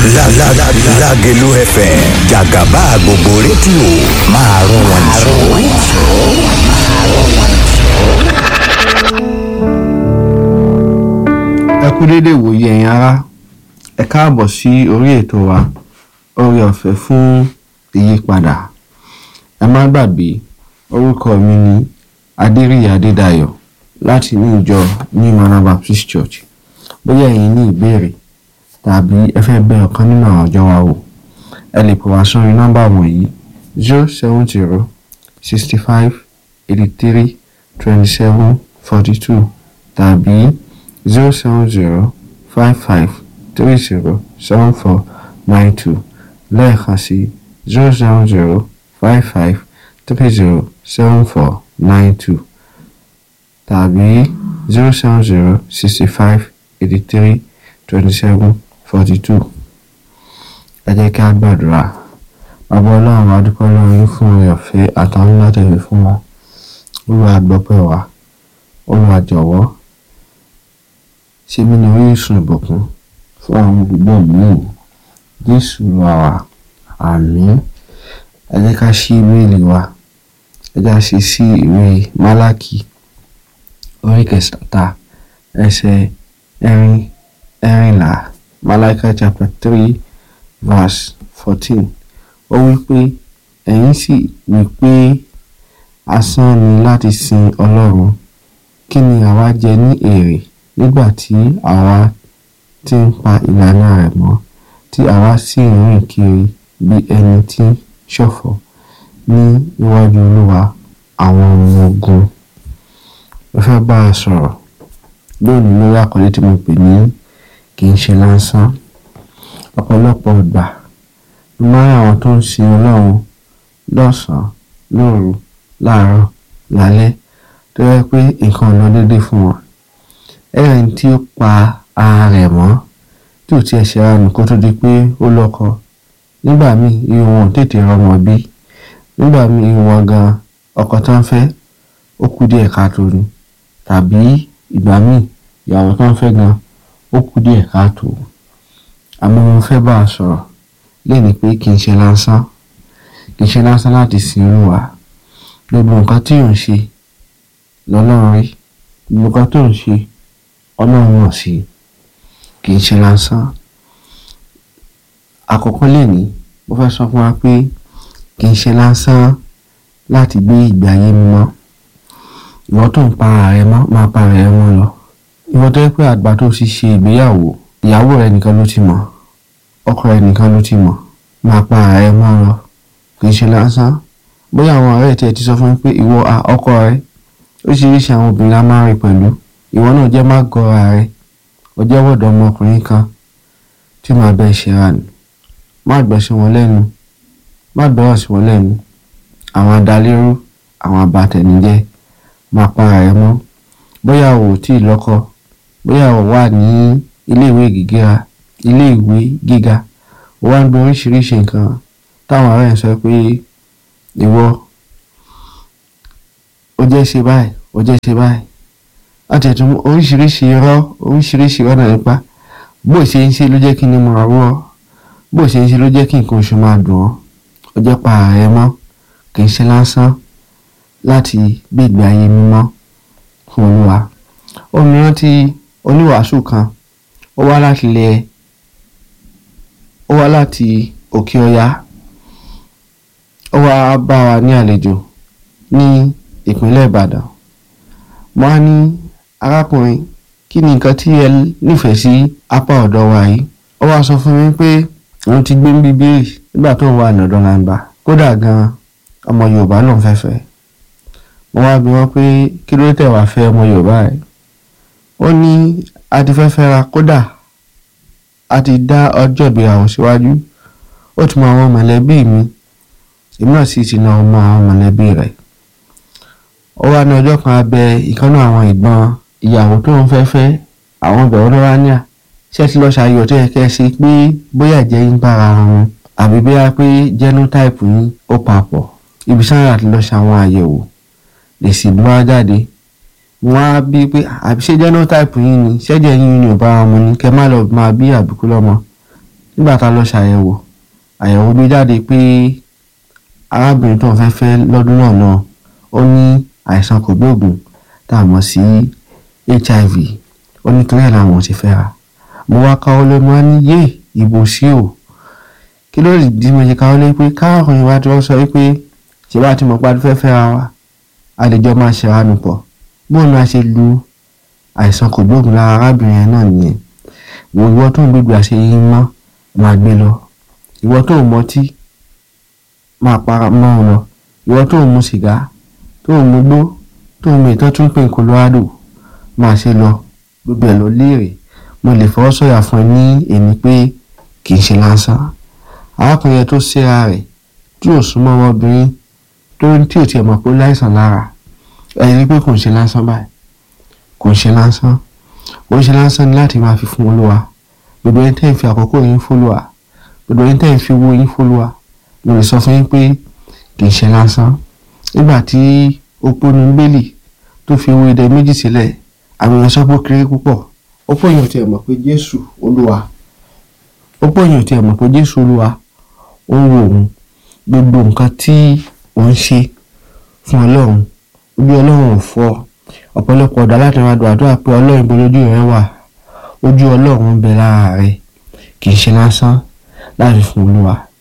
Lágelú FM jàgàbá gbogbo rédíò máa rún wọn jù. ẹ kú dédé ìwòye ẹ̀yin ará ẹ káàbọ̀ sí orí ètò wa oore ọ̀fẹ́ fún ìyípadà ẹ má gbàgbé orúkọ mi ní adéríyì adédayọ̀ láti ní ìjọ new manor baptist church bóyá ẹ̀yin ní ìbéèrè tàbí ẹ fẹ́ bẹ̀ ọ̀kan nínú àwọn ọjọ́ wa wò ẹ lè pè wá sórí nọ́mbà wọ̀nyí zero seven zero sixty five eighty three twenty seven forty two tàbí zero seven zero five five three zero seven four nine two lẹ́ẹ̀kan sí zero seven zero five five three zero seven four nine two tàbí zero seven zero sixty five eighty three twenty seven forty two ẹ jẹ́ kí a gbàdúrà bàbá ọlọ́run wa dúpẹ́ lọ́wọ́ yín fún oore ọ̀fẹ́ àtàwọn láti fi fún wa olúwa gbọ́pẹ́ wa olúwa jọ̀wọ́ ṣe mí ní orísun ìbùkún fún àwọn olùgbọ́ mi jésù lọ wà àmín ẹ jẹ́ ká ṣí íméèlì wa ẹ jẹ́ ká ṣe sí ìwé málákì orí kẹsàtà ẹsẹ̀ ẹ̀rin ẹ̀rìnlá málákì chapter three verse fourteen ó wí pé ẹ̀yin sì wí pé asán ni láti sin ọlọ́run kí ni àwa jẹ ní èrè nígbà tí àwa ti ń pa ìlànà rẹ̀ mọ́ tí àwa sì ń rìn kiri bí ẹni tí ń ṣọ̀fọ̀ ní iwájú olúwa àwọn ọmọ ogun mo fẹ́ bá a sọ̀rọ̀ lónìí lórí àkọlé tí mo pè ní kì í ṣe lásán ọ̀pọ̀lọpọ̀ ìgbà ló máa ń àwọn tó ń sin ọlọ́run lọ́sàn-án lóru láàárọ̀ lálẹ́ tó yẹ pé nǹkan ò lọ déédéé fún wọn ẹ̀rìn tí ó pa ara rẹ̀ mọ́ tí ò tiẹ̀ ṣe ara nù kó tó di pé ó lọ́kọ nígbà míì irun wọn ò tètè rọmọ bí nígbà míì irun wọn gan ọkọ tó ń fẹ́ ó kú díẹ̀ káàtó ni tàbí ìgbà míì ìyàwó tó ń fẹ́ gan ó kú díẹ̀ káàtó àmọ́ mo fẹ́ bá a sọ̀rọ̀ lẹ́ni pé kì í ṣe lásán kì í ṣe lásán láti sin olúwa gbogbo nǹkan tí ò ń ṣe lọ́lọ́run rí gbogbo nǹkan tó ń ṣe ọlọ́run mọ̀ sí kì í ṣe lásán àkọ́kọ́ lẹ́ni mo fẹ́ sọ fún wa pé kì í ṣe lásán láti gbé ìgbé ayé mímọ́ ìwọ tó ń pa ara rẹ mọ́ máa pa ara rẹ mọ́ lọ ìwọ tó yẹ pé àgbà tó sì ṣe ìgbéyàwó ìyàwó rẹ nìkan ló ti mọ̀ ọkọ rẹ nìkan ló ti mọ̀ máa pa ara rẹ mọ́ lọ kì í ṣe lásán bóyá àwọn ọ̀rẹ́ tiẹ̀ ti sọ fún mi pé ìwọ ọkọ rẹ oríṣiríṣi àwọn obìnrin la máa ń rí pẹ̀lú ìwọ náà jẹ́ má gọra rẹ ó jẹ́ wọ̀dọ̀ ọmọkùnrin kan tí màá bẹ ṣe ra nù má gbọ́ sí wọn lẹ́nu má gbọ́rọ̀ sí wọn lẹ́nu àwọn adalérú àwọn abatẹnijẹ́ máa para rẹ mọ́ bóyá o ò tíì lọ́kọ bóyá o wà ní iléèwé gíga iléèwé gíga o wá ń gbọ́ oríṣiríṣi nǹkan táwọn ọ̀rẹ́ ẹ̀ sọ pé ìwọ ó jẹ́ ṣe báyìí ó jẹ́ ṣe báyìí láti ẹ̀tún oríṣiríṣi irọ́ oríṣiríṣi ọ̀nà nípa bó ṣe ń ṣe ló jẹ́ kí ni mo rà wọ́ bó ṣe ń ṣe ló jẹ́ kí nǹkan oṣù máa dùn ọ́ ó jẹ́ pa ààrẹ mọ́ kì í ṣe lásán láti gbé ìgbé ayé mímọ́ fún olúwa òmíràn tí oníwàásù kan ó wá láti ilẹ̀ ó wá láti òkè ọya ó wá bá wa ní àlejò ní ìpínlẹ̀ ìbàdàn mo á ní arákùnrin kí ni nǹkan tí ẹ nífẹ̀ẹ́ sí apá ọ̀dọ̀ wa yìí ó wá sọ fún mi pé òun ti gbé ń bíbélì nígbà tó wà nọ̀dọ̀ làǹbà kódà gan ọmọ yorùbá lòun fẹ́ fẹ́ mo wá bi wọ́n pé kí ló tẹ̀ wá fẹ́ ọmọ yorùbá rẹ̀ ó ní a ti fẹ́ fẹ́ra kódà a ti dá ọjọ́ ìgbéyàwó síwájú ó ti mọ àwọn mọ̀lẹ́bí mi èmi náà sì ti náà mọ àwọn mọ̀lẹ́bí rẹ̀ ó wá ní ọjọ́ kan abẹ ìkànnì àwọn ìgbọ́n ìyàwó tó ń fẹ́ fẹ́ àwọn ọbẹ̀ olówó ní à ṣé ti lọ ṣàyọ̀ tó yẹ kẹ́ ẹ ṣe pé bóyá jẹ́ yín bára wọn àbí bóyá pé genotype yín ó papọ̀ ibi sáyà ti lọ ṣàwọn àyẹ̀wò èsì ló wá jáde wọ́n á bí pé àbí ṣé genotype yín ni ṣẹ́jẹ̀ yín ni ò bá wọn mu ni kẹ́ má lọ máa bí àbíkú lọ́mọ nígbà tá a lọ ṣàyẹ̀wò àyẹ̀wò gbé jáde pé arábìnrin tó ń fẹ́ fẹ́ lọ́dún náà náà ó ní àìsàn kògbóògùn tá a mọ̀ sí hiv ó ní torí ẹ̀ làwọn ò ti fẹ́ ra mo wá káwọ́ lé mo wá ní yé ìbò sí o kí ló lè dí mo ṣe káwọ́ lé pé káàkiri ìwà tí wọ́n sọ wípé ṣé bá ti mọ̀ pé a fẹ́ fẹ́ ra wa a lè jọ máa ṣe àánú pọ̀ bóun ni a ṣe lu àìsàn kògbóògùn lára arábìnrin yẹn náà nìyẹn wo ìwọ tó ń gbégbé àṣẹ yìí mọ́ máa gbé lọ ìwọ tó ń mọtí máa para mọ́ ọ lọ ìwọ tó ń mu sìgá tó ń mu gbó tó ń mu ìtọ́ tún pè ní Colorado máa ṣe lọ gbogbo ẹ̀ lọ léèrè mo lè fọwọ́ sọ̀yà fún ẹ ní èmi pé kì í ṣe lásán arákùnrin yẹn tó ṣera rẹ̀ tí ò súnmọ́ ọmọbìnrin tó tí ò tiẹ̀ mọ̀ pé ó láìsàn lára ẹ̀rí pé kò ń ṣe lásán báyìí kò ń ṣe lásán kò ń ṣe lásán ni láti máa fi fún olúwa gbogbo ẹni tẹ́ ń fi àkókò yín fólúwa gbogbo ẹni tẹ́ ń fi owó yín fólúwa mo lè sọ fún yín pé kì í ṣe lásán nígbà tí oponu bẹ́lì tó fi owó idẹ méjì sílẹ̀ àwọn èèyàn sọ pé ó kéré púpọ̀ ó pọ̀ èèyàn tiẹ̀ mọ̀ pé jésù olúwa ó pọ̀ èèyàn tiẹ̀ mọ̀ pé jésù olúwa ó ń wo òun gbogbo nǹkan tí òun ṣe fún ọlọ́run ojú ọlọ́run ò fọ́ ọ̀pọ̀lọpọ̀ ọ̀dà láti máa dùn àdúrà pé ọlọ́run ibo lójú rẹ wà ojú ọlọ́run ń bẹ lára rẹ kì í ṣe lásán láti fún olúwa